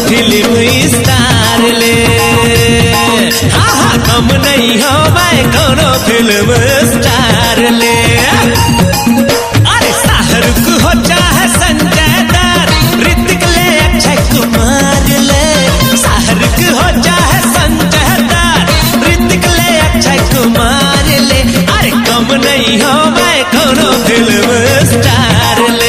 film star ले हाँ हाँ कम नहीं हो मैं कोनो फिल्म स्टार ले अरे शाहरुख हो चाहे संजय दत्त ऋतिक ले अक्षय कुमार ले शाहरुख हो चाहे संजय दत्त ऋतिक ले अक्षय कुमार ले अरे कम नहीं हो मैं कोनो फिल्म स्टार ले